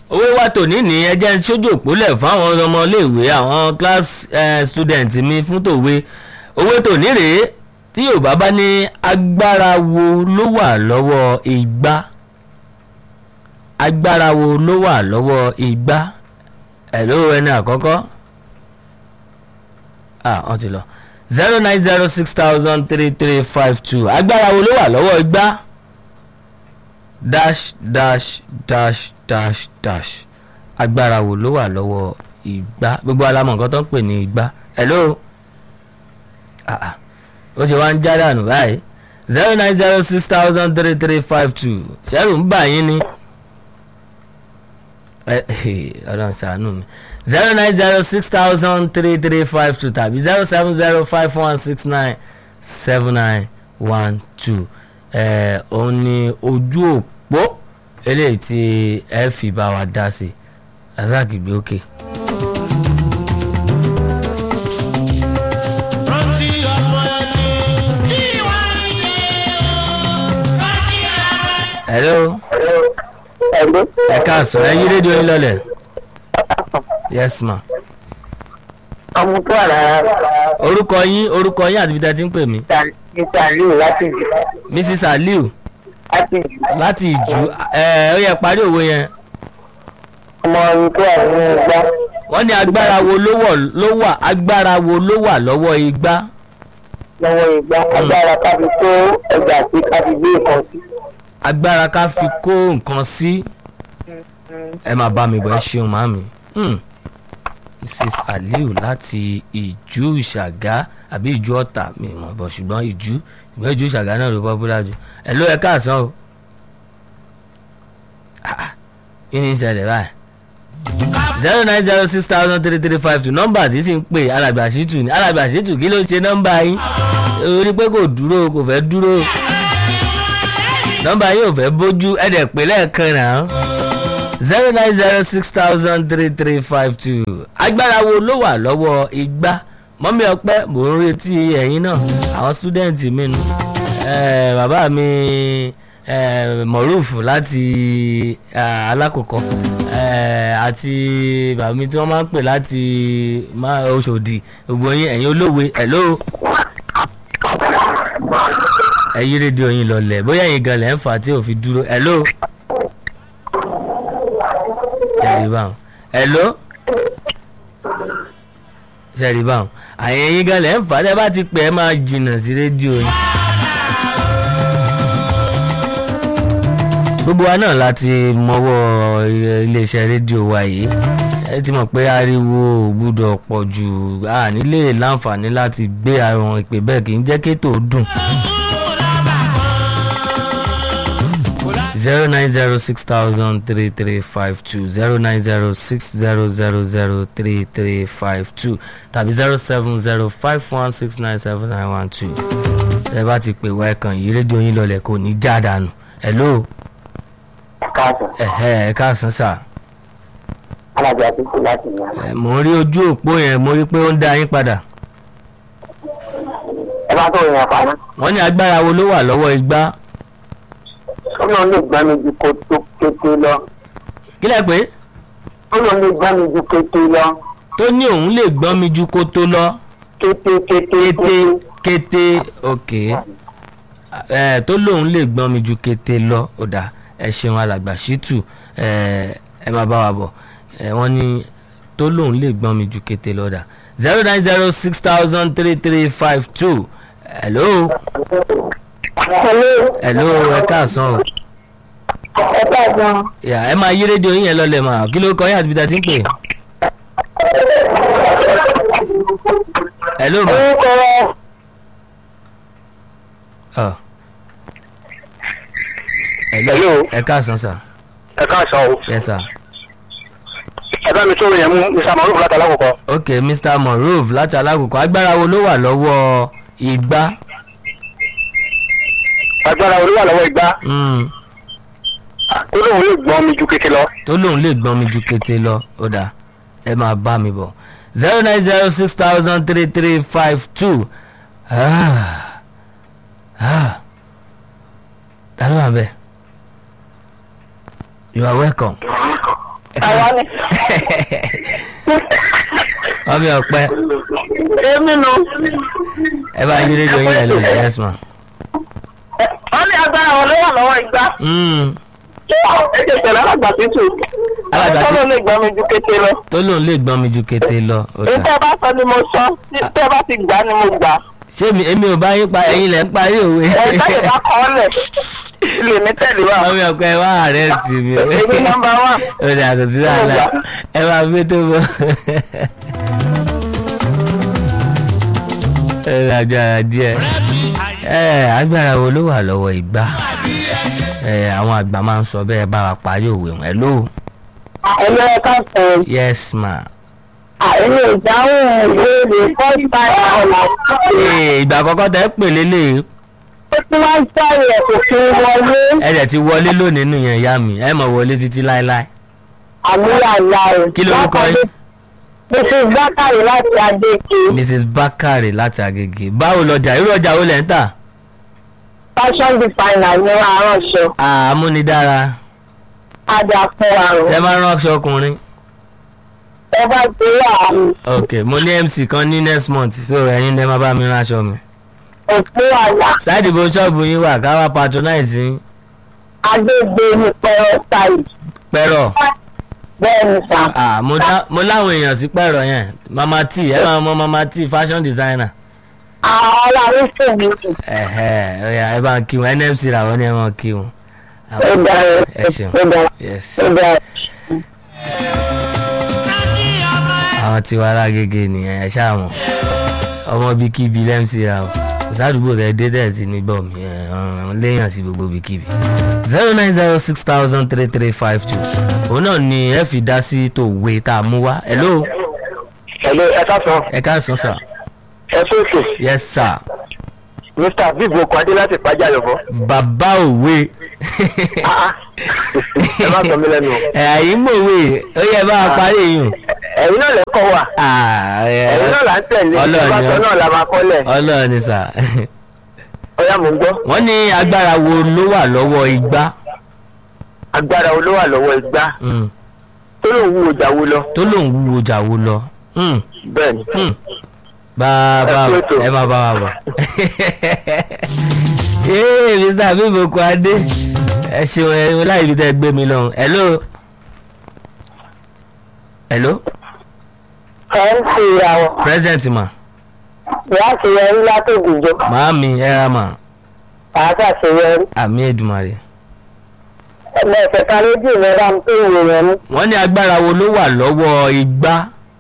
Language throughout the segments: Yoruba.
owó wa tòní ní ẹjẹ́ sójú òpólẹ̀ fáwọn ọmọléèwé àwọn class eh, student mi fún tòwe owó tòní rèé tí yorùbá bá ní agbára wo ló wà lọ́wọ́ igbá agbára wo ló wà lọ́wọ́ igbá ẹ̀ ló ẹni àkọ́kọ́ ah wọ́n ti lọ zero nine zero six thousand three three five two agbára wo ló wà lọ́wọ́ igbá dash dash dash dash dash agbára wo ló wà lọ́wọ́ igbá gbogbo alamọ̀ nǹkan tó ń pè ní igbá hello ah ah ó ṣe wá ń já dànù báyìí zero nine zero six thousand three three five two ṣẹ́rù ń bà yín ni ọlọ́run ṣàánú mi zero nine zero six thousand three three five two tàbí zero seven zero five one six nine seven nine one two òun ni ojú òpó eléyìí tí ẹ fi bá wa dá sí razak gbé òkè. rántí ọmọ ẹni kí wọ́n yẹ ọ́ rántí ọmọ ẹni. hello Ẹ̀lú ẹ káàsán ẹ yí rédíò yín lọlẹ̀ yes ma ọmọ tó wà lára orúkọ yín orúkọ yín àti ibi tẹ́ ti ń pè mí Mr. Aliu láti jù mrs aliu láti jù láti ìjú ẹ ó yẹ parí òwe yẹn ọmọ ọmọ tó wà nínú igbá wọ́n ní agbára wo ló wọ̀ ló wà agbára wo ló wà lọ́wọ́ igbá lọ́wọ́ igbá agbára kábi tó ẹja àti kábi gbé nǹkan sí. agbára ká fi kó nǹkan sí ẹ máa bá mi bọ̀ ẹ ṣeun màmí Hmm. mrs aliu láti ìjú ìṣàgá àbí ìjú ọ̀tà mi mọ̀ bọ̀ ṣùgbọ́n ìjú ìgbẹ́ ìjú ìṣàgá náà ló pọ́pùlà jù ẹ ló ẹ káàsán o Ah, ah. kí ni ń ṣẹlẹ̀ báyìí zero nine zero six thousand three three five two nọ́mbà tí sì ń pè alàgbà ṣìtù ní alàgbà ṣìtù kí ló ṣe nọ́mbà yín orí pé kò dúró kò fẹ́ dúró nọ́mbà yín ò fẹ́ bójú ẹ̀dẹ̀ pé lẹ́ẹ̀kan náà zero nine zero six thousand three three five two agbára wo ló wà lọ́wọ́ igbá mọ́mí ọpẹ́ mò ń retí ẹ̀yin náà àwọn stúdẹ̀ǹtì mi nù Eh, bàbá mi eh, moruf láti ah, alákòókò eh, àti bàbá mi tí wọ́n máa ń pè láti má- Ọ̀ṣọ́dì gbogbo yín ẹ̀yin olówe hello ẹ yí rédíò yín lọlẹ̀ bóyá yín gan lẹ̀ ń fà á tí ò fi dúró hello ṣẹ̀rí báwọn hello ṣẹ̀rí báwọn àyè yín gan lẹ̀ ń fà á tẹ́ bá ti pẹ́ ẹ máa jìnnà sí rédíò yín. gbogbo wa náà láti mọwọ́ iléeṣẹ́ rédíò wa yìí ẹ ti mọ̀ pé ariwo ò gbúdọ̀ pọ̀ jù a nílé láǹfààní láti gbé àwọn ìpè bẹ́ẹ̀ kì í jẹ́ kétò dùn. zero nine zero six thousand three three five two zero nine zero six zero zero zero three three five two tàbí zero seven zero five one six nine seven nine one two ẹ bá ti pè wá ẹ̀kan yìí rédíò yín lọlẹ̀ kò ní já dànù hello káàsán ẹ̀hẹ́ ẹ̀ káàsán sà alájà àtúntò láti yàn. ẹ̀, mò ń rí ojú òpó yẹn mo rí pé ó ń dá yín padà ẹ bá tó yàn paná wọ́n ní agbára wo ló wà lọ́wọ́ igbá ó lóun lè gbá mi ju kótó kété lọ kí lẹ pé ó lóun lè gbá mi ju kété lọ tó ní òun lè gbọ́n mi ju kó tó lọ kété kété kété kété ok ẹ tó lóun lè gbọ́n mi ju kété lọ ọ̀dà ẹ ṣeun alàgbà ṣítù ẹ ẹ máa bá wa bọ̀ ẹ wọ́n ní tó lóun lè gbọ́n mi ju kété lọ ọ̀dà zero nine zero six thousand three three five two hello hello hello ẹ káàsán o ẹ káàsán yà ẹ máa yí rédíò yín yẹn lọlẹ̀ mà kí ló kọ yín àti bí ta ti ń pè hello ma orúkọ rẹ ọ Hello. ẹ káàsán sà ẹ káàsán o yes sir. ẹ bá mi tó yẹn mú mr maruf láti alákọ̀ọ́kọ́ ok mr moruf láti alákòókò agbára wo ló wà lọ́wọ́ igbá agbára olúwa lọ́wọ́ igbá Mm, ó lóun lè gbọ́n mi ju kété lọ tó lóun lè gbọ́n mi ju kété lọ ó dà ẹ máa bá mi bọ̀ zero nine zero six thousand three three five two ta ló wà bẹ́ẹ̀ you are welcome àwa ni. mọ́mí ọ̀pẹ èmi nu. ẹ bá yí rédíò yín ẹ lò yes ma. wọ́n ní agbára wọn ló wà lọ́wọ́ ìgbà. Mm, ẹ jẹ́ pẹ̀lú alàgbà títù. Alàgbà tọ́lọ́ lè gbọ́ mi ju kété lọ. tó lóun lè gbọ́n mi ju kété lọ. ó èyí dà. tẹ́ bá sọ ni mo sọ tẹ́ bá ti gbà ni mo gbà. ṣé mi èmi ò bá yín pa ẹ̀yin lẹ̀ ń parí òwe. ẹ̀ táyì bá kọ́ ọ́ lẹ̀ lè ní tẹ̀lé wa. mọ́mí ọ̀pẹ wá àárẹ̀ sí mi. èmi nọmba wán. ó dà kò sí wàhálà ẹ máa gbé tó bọ̀. ẹ ní agbára díẹ̀ ẹ agbára wo ló wà lọ́wọ́ ìgbà ẹ àwọn àgbà máa ń sọ bẹ́ẹ̀ bá wa parí òwe wọn ẹ ló ẹ̀lọ́ ẹ̀ka sọ̀rọ̀. yes ma. àìní ìdáhùn ìbéèrè first time ọ̀la. Ee, ìgbà àkọ́kọ́ tẹ́ pè lélẹ̀ ó ti máa ń sáré ẹ̀ kò fi wọlé ẹ dẹ̀ ti wọlé lónìí nù yẹn ìyá mi ẹ mọ̀ wọlé títí láéláé. àmúyà ńlá rẹ̀. Kí lorúkọ yín? mrs bakari láti adéke mrs bakare láti agege báwo lọjà irú ọjà wo lẹ̀ ń tà. fashion designer ní aránṣọ àmúnidára adàpọ̀ àrùn. ẹ máa ń ránṣọ ọkùnrin. ẹ bá ti rí àmì ok mo ní mc kan ní next month so ẹ̀yin lè máa bá mi ránṣọ mi. òpó àlà sáìdì bó ṣọ́ọ̀bù yín wà ká wá patronize yín agbègbè ní pẹ̀rọ style pẹ̀rọ̀ bẹ́ẹ̀ ni sà. Ah, mo dá- mo láwọn èèyàn sí pẹ̀rọ̀ yẹn mama t ẹ máa mọ mama t fashion designer. àwọn ọlọ́run sì ní jù. ẹ̀hẹ́ ọ̀yà ẹ bá ń kí wọn nmc làwọn ní ẹ máa kí wọn. ó dára ẹ ṣeun ó dára yes ó dára. àwọn tí wàá lágége nìyẹn ẹ ṣáà mọ̀ ọmọ bíi kíbi lẹ́mc ra o kò sádùúgbò rẹ dé dẹ̀ sí níbọ̀ mi ẹ̀ ọ̀ràn léèyàn sí gbogbo bíi kíbi. zero nine zero six thousand three three five two òun náà ni ẹ fi dá sí tòwe tá a mú wá hello ẹ̀lẹ́ ẹ̀ka sọ ẹ káàsán sir ẹ tó ètò yes sir mr bíbu okun adé láti pàjá yọ̀bọ̀. bàbá òwe ẹ má sọ mí lẹ́nu o. ẹ̀ àyín mòwe ó yẹ bá a parí èèyàn. ẹ̀yin náà lẹ́kọ̀ọ́ wà ẹ̀yin náà là ń tẹ̀lé Ọlọ́run ni ìbátan ọ- náà la máa kọ́lẹ̀ ọlọ́run ni sà ọ̀yá mò ń gbọ́. wọ́n ní agbára wo ló wà lọ́wọ́ igbá agbára wo ló wà lọ́wọ́ igbá Mm. tó lòun wúwo jáwó lọ. tó lòun wúwo jà wo lọ Mm. bẹ́ẹ̀ ni Mm. bàbá Ẹ kú ètò. ẹ máa bá wa bọ̀ ee mr abiboku adé ẹ ṣeun ẹ wọn láì fi tẹ gbé mi lọ́hùn hello hello ẹ̀ ń fi ìyàwó present ma ìyá àṣeyọrí látòkùjọ màámi ẹ ra mà àti àṣeyọrí àmì èdùmàrè ẹgbẹ́ ìfẹ̀ka lójú mi bá ń pè ìròyìn mú. wọ́n ní agbára wo ló wà lọ́wọ́ igbá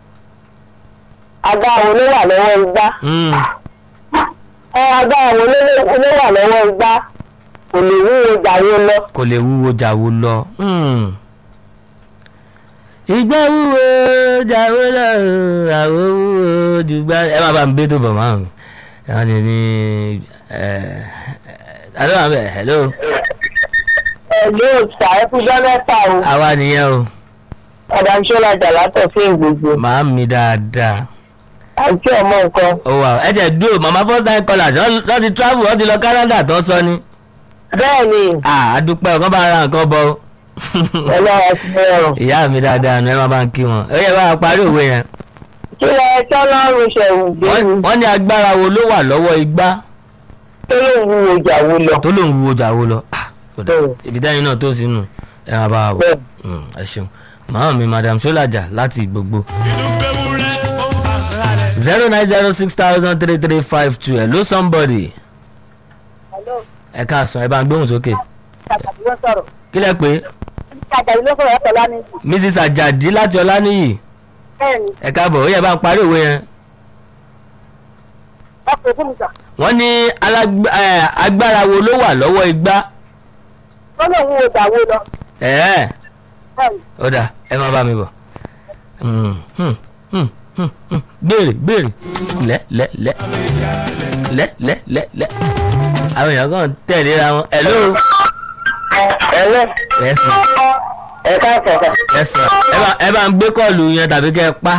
agbára wo ló wà lọ́wọ́ igbá Mm. ẹ agbára wo ló ló- ló wà lọ́wọ́ igbá kò lè wúwo jàwó lọ. kò lè wúwo jàwó lọ. Hmm. ìgbà wúwo jàwó lọ àwọ̀ wúwo jùgbà ẹ máa bá mi bẹ́ẹ̀ tó bọ̀ máa mi. ẹ̀wọ̀n ni ní alo àbẹ̀ hello ẹ yóò ṣàyẹ̀kújọ́ mẹ́ta o àwa nìyẹn o ọ̀dà ṣọ́lá jàlátọ̀ fún gbogbo màá mi dáadáa àti ọmọ nǹkan. ó wà ẹ jẹ́ dúró mama first time caller wọ́n ti travel wọ́n ti lọ Canada tó sọ ni. bẹ́ẹ̀ ni Ah, a dúpẹ́ ọ̀kan bá ra nǹkan bọ̀ o. ọlọ́run ti bẹ̀rù. ìyá mi dáadáa nù ẹ máa bá ń kí wọn ó yẹ bá a parí òwe yẹn. kí lẹ tọ́lọ́run ṣẹ̀wù gbé wọ́n mi wọ́n ní agbára wo ló wà lọ́wọ́ igbá tó ló ń wúwo jàwó lọ. tó lòun wo jà wo lọ Ah, kò dà. Bẹ́ẹ̀. ibi dáhìn náà tó sínú ẹ máa bá wa bọ̀ bẹ́ẹ̀ Mm, ẹ ṣeun màá mi madam solaja láti gbogbo zero nine zero six thousand three three five two hello somebody ẹ káàsán ẹ bá ń gbóhùn sókè kí lẹ pé mrs ajadi láti ọlánìyí ẹ káàbọ̀ ó yẹ bá ń parí òwe yẹn wọ́n ní alágbá- eh, agbára wo ló wà lọ́wọ́ igbá ẹ̀ẹ́ ó dà ẹ má bá mi bọ̀ Hmm, hmm, hmm, hmm, hmm. béèrè béèrè lẹ lẹ lẹ lẹ lẹ lẹ lẹ àwọn èèyàn kan tẹ̀lé ra wọn hello ẹlẹ́ yes ma ẹ káàkiri yes ma ẹ bá ẹ bá ń gbé kọ́ọ̀lù yẹn tàbí kẹ́ ẹ pa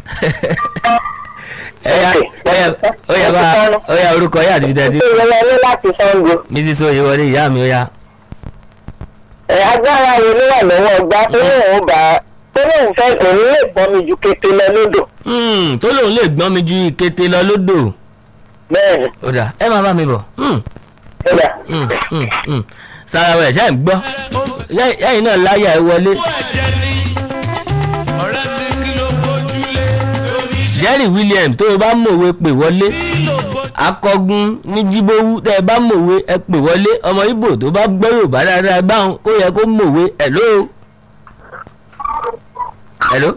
ẹ yá ó yá ó yá bá ó yá orúkọ yá àti ibi tẹ́tí ìrọ̀lẹ́ láti sango. mrs oyewọlé ìyá mi ó yá ẹ agbára wo ló wà lọ́wọ́ ọgbà tó ní òun bá tó lóun fẹ́ òun lè gbọ́n mi ju kété lọ lódò Hmm, tó lóun lè gbọ́n mi ju ìkété lọ lódò bẹ́ẹ̀ ni ó dà ẹ máa bá mi bọ̀ Hmm, ó dà hmm, hmm, hmm. sarawẹ̀ ṣe ń gbọ́ yẹ́yìn náà láyà ẹ wọlé Owó ẹ̀jẹ̀ ni ọ̀rẹ́ mi kí ló gbójúlé oníṣẹ́ jerry williams tó o bá mọ̀wé pè wọlé kí ló gbójúlé. akọgun ní jíbówú tẹ ẹ bá mọ̀wé ẹ pè wọlé ọmọ ibo tó bá gbọ́ yorùbá dáadáa báwọn ó yẹ kó mọ̀wé hello. hello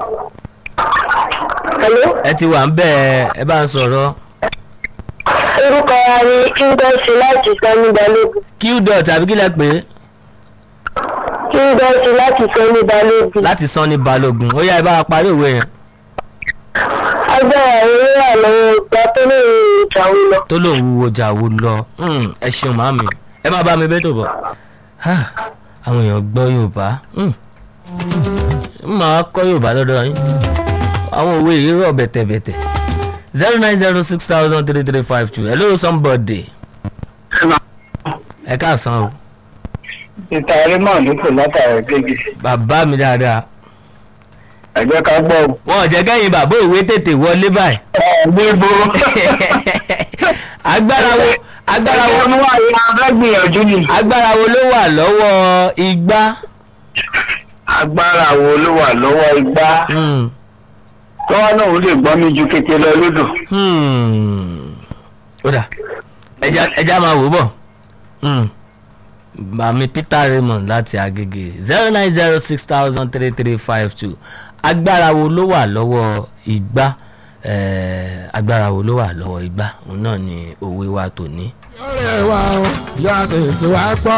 hello ẹ ti wà ń bẹ́ ẹ ẹ bá ń sọ̀rọ̀ orúkọ wa ni kíndọ́sì láti sẹ́ni balógun q dot àbí kí lẹ pè é kíndọ́sì láti sẹ́ni balógun láti san ní balógun ó yá ẹ bá wa parí òwe yẹn agbára eré àlọ́wọ́ ìgbà tó lè rí ìjà wí lọ. tó lòun wúwo jà wò lọ Hmm, ẹ ṣeun màmí ẹ má bá mi bẹ́ẹ̀ tó bọ̀ Ha, àwọn èèyàn gbọ́ yorùbá Hmm. ń máa kọ́ yorùbá lọ́dọ̀ yín àwọn òwe yìí rọ̀ bẹ̀tẹ̀bẹ̀tẹ̀ zero nine zero six thousand three three five two hello somebody ẹ káàsán o ìtàrí mọ̀ nípò látàrí gègé bàbá mi dáadáa ẹ̀jẹ̀ ká gbọ́ ọ. wọn ò jẹ́ kẹ́yìn bàbá òwe tètè wọlé báyìí gbégbó. agbára wo agbára wo ẹ̀jẹ̀ mú àyè abẹ́gbìyànjú ni. agbára wo ló wà lọ́wọ́ igbá agbára wo ló wà lọ́wọ́ igbá Hmm, tọ́wọ́ náà ó lè gbọ́ mi ju kété lọ lódò. hmm. ó dà ẹja ẹja máa wò bọ̀ Hmm. bàmí peter raymond láti agége zero nine zero six thousand three three five two agbára wo ló wà lọ́wọ́ igbá Eh, agbára wo ló wà lọ́wọ́ igbá òun náà ni òwe wa tòní. ọ̀rẹ́ wa o ìyá tètè wá gbọ́.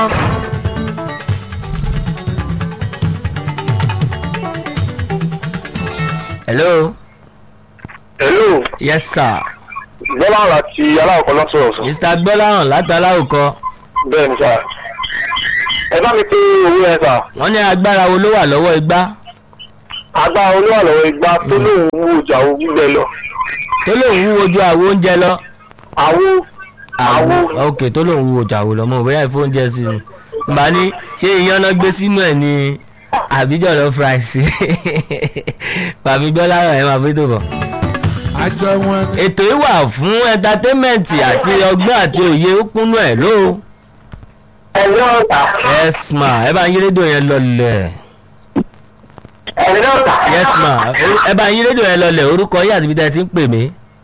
hello hello yes sir bọ́lá láti aláwọ̀kọ́ lọ́sọ̀rọ̀ sọ. mr gbọ́láhàn látàláwùkọ bẹ́ẹ̀ ni sà. ẹ bá mi pé owó yẹn sà. wọ́n ní agbára wo ló wà lọ́wọ́ igbá agbára wo ló wà lọ́wọ́ igbá tó lóun wú ọjà owó gbígbẹ lọ. tó lòun wúwo ju àwo oúnjẹ lọ. àwo àwo Àwo. ok tó lòun wúwo ju àwo lọ mọ bóyá ìfóúnjẹ sí ni mbà ní ṣé iyán náà gbé sínú ẹ̀ ní àbíjọ lọ fúráìsì bàbí gbọ́láhàn ẹ̀ máa fi tó bọ̀. àjọ wọn ni ètò yìí wà fún ẹńtátẹ́mẹ̀ntì àti ọgbọ́n àti òye ó kúnnú ẹ̀ ló. ẹ̀rọ ọ̀tà. yes ma ẹ bá ń yí rédíò yẹn lọlẹ̀. ẹ̀rọ ọ̀tà. yes ma ẹ bá ń yí rédíò yẹn lọlẹ̀ orúkọ yìí àti ibi tẹ́ ẹ ti ń pè mí.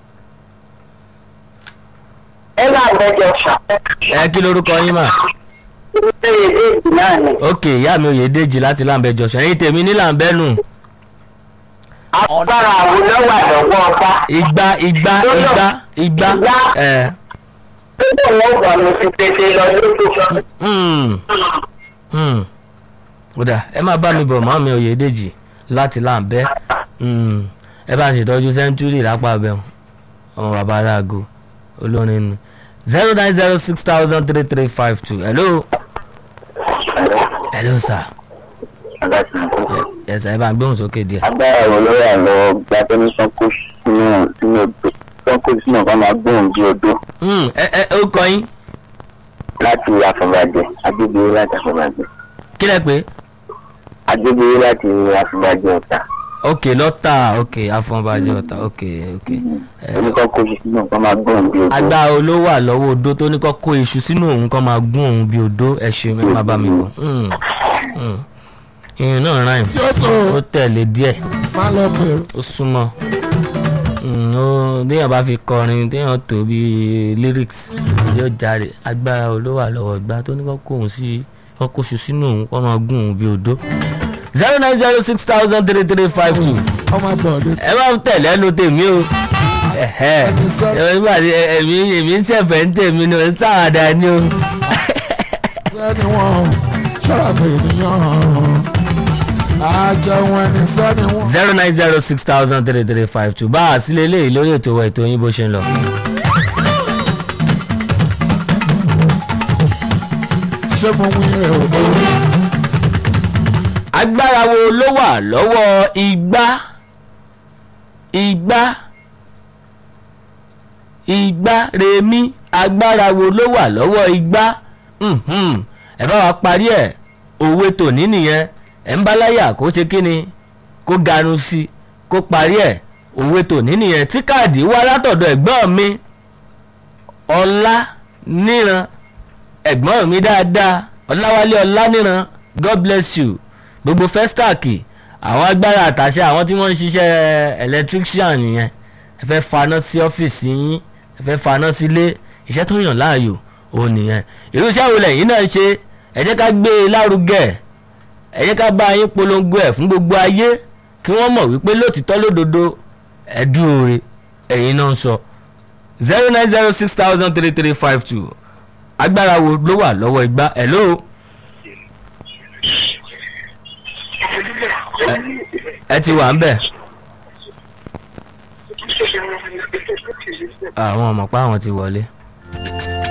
ẹ bá gbẹjọ sà. ẹ kí lorúkọ yín mà. ilé ìdíjì náà ni. ok ìyá mi Oyèdèjì láti láǹbẹ̀ jọ̀sán ẹ̀yin tèmi ní láǹbẹ̀ nù. agbára wo ló wà lọ́wọ́ ọba. igba igba igba igba Igba. ẹ tó lóun gbọ́ mi fi tètè lọ lódò. hmm hmm kódà ẹ má bá mi bọ̀ mọ́ mi Oyèdèjì láti láǹbẹ̀ hmm ẹ bá ń ṣètọ́jú sẹ́ńtúrì lápá abẹ́ ọmọ bàbá aláàgọ́ olórin nu zero nine zero six thousand three three five two hello hello sir yes ẹ bá ń gbóhùn sókè díẹ̀. agbára wo ló wà lọ́wọ́ gba tó ní sanko sínú sínú odò sanko sínú ọ̀gá máa gbóhùn bí odò Hmm, ẹ ẹ ó kọ yín láti àfọ̀bàjẹ́ agbègbè láti àfọ̀bàjẹ́ kí lẹ pé agbègbè láti àfọ̀bàjẹ́ ọ̀tà ok lọ́tà ok afọnbajẹ ọ̀tà ok ok. ẹ, oníkanko sínú ọ̀gá máa gbóhùn bí odò. agbára olówó àlọ́wọ́ odó tó ní kọ́ kó iṣu sínú òun kan máa gún òun bí odó ẹ ṣe ẹ má bá mi bọ̀. Hmm, hmm. ìyẹn náà ráìm tí ó tó ó tẹ̀lé díẹ̀ máa lọ pèrò. ó súnmọ́ Hmm, ó téèyàn bá fi kọrin téèyàn tó bí lyrics yóò jáde agbára olówó àlọ́wọ́ ìgbà tó ní kọ́ kó òun sí kọ́ kó iṣu sínú òun kọ́ máa gún òun bí odó. zero nine zero six thousand three three five two ọmọ bọ̀dé ẹ máa ń tẹ̀lé ẹnu tèmi o ẹ̀hẹ́ nígbà tí èmi èmi ń ṣẹ̀fẹ̀ ń tèmi ni ò ń ṣàwàdà ni o. sẹ́ni wọn ṣọ́ra pé ènìyàn àjọ wọn ni sẹ́ni wọn. zero nine zero six thousand three three five two bá a sílé eléyìí lórí ètò wa ètò yín bó ṣe ń lọ. ṣé mo wí rẹ̀ ò lórí. agbára wo ló wà lọ́wọ́ igbá igbá igbá rèémí agbára wo ló wà lọ́wọ́ igbá Mhm. ẹ bá wa parí ẹ̀ òwe tòní nìyẹn ẹ̀ ń bá láyà kó ṣe kí ni kó ganu sí i kó parí ẹ̀ òwe tòní nìyẹn tí káàdì wá látọ̀dọ̀ ẹ̀gbọ́n mi ọlá níran ẹ̀gbọ́n mi dáadáa ọláwálé ọlá níran god bless you gbogbo festac àwọn agbára àtàṣe àwọn tí wọ́n ń ṣiṣẹ́ electrician nìyẹn ẹ fẹ́ faná sí ọ́fíìsì yín ẹ fẹ́ faná sílé iṣẹ́ tó yàn láàyò òun nìyẹn irú iṣẹ́ wo lẹ́yìn náà ṣe ẹ jẹ́ ká gbé e lárugẹ ẹ jẹ́ ká bá yín polongo ẹ̀ fún gbogbo ayé kí wọ́n mọ̀ wípé lótìtọ́ lódodo ẹ dúró re ẹ̀yin náà ń sọ zero nine zero six thousand three three five two agbára wo ló wà lọ́wọ́ igbá hello. ẹ ti wà ń bẹ̀. àwọn ọmọ pa àwọn ti wọlé.